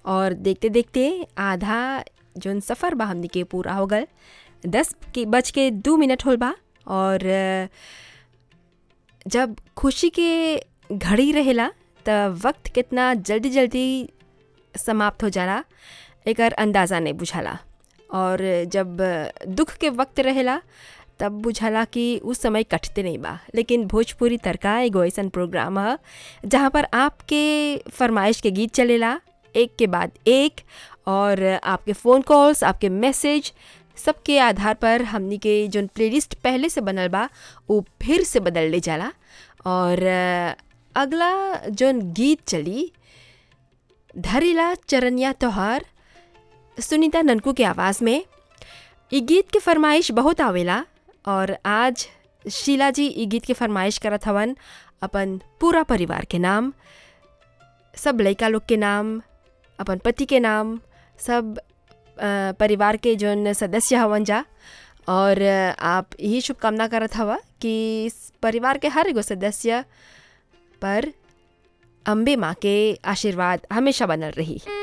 और देखते देखते आधा जौन सफ़र बा हमनी के पूरा हो गल दस के बज के दू मिनट होल बा और अ, जब खुशी के घड़ी रहेला त वक्त कितना जल्दी जल्दी समाप्त हो जाला एकर अंदाज़ा नहीं बुझाला और जब दुख के वक्त रहेला तब बुझाला कि उस समय कटते नहीं बा लेकिन भोजपुरी तड़का एगो ऐसन प्रोग्राम ह जहाँ पर आपके फरमाइश के गीत चलेला एक के बाद एक और आपके फ़ोन कॉल्स आपके मैसेज सबके आधार पर हमनी के जौन प्लेलिस्ट पहले से बनल बा वो फिर से बदल ले जाला और अ, अगला जौन गीत चली धरिला चरनिया तोहार सुनीता ननकू के आवाज़ में ई गीत के फरमाइश बहुत आवेला और आज शीला जी ई गीत के फरमाइश करत हवन अपन पूरा परिवार के नाम सब लड़का लोग के नाम अपन पति के नाम सब अ, परिवार के जौन सदस्य हवन जा और अ, आप यही शुभकामना करत हवा कि इस परिवार के हर एगो सदस्य पर अम्बे माँ के आशीर्वाद हमेशा बनल रही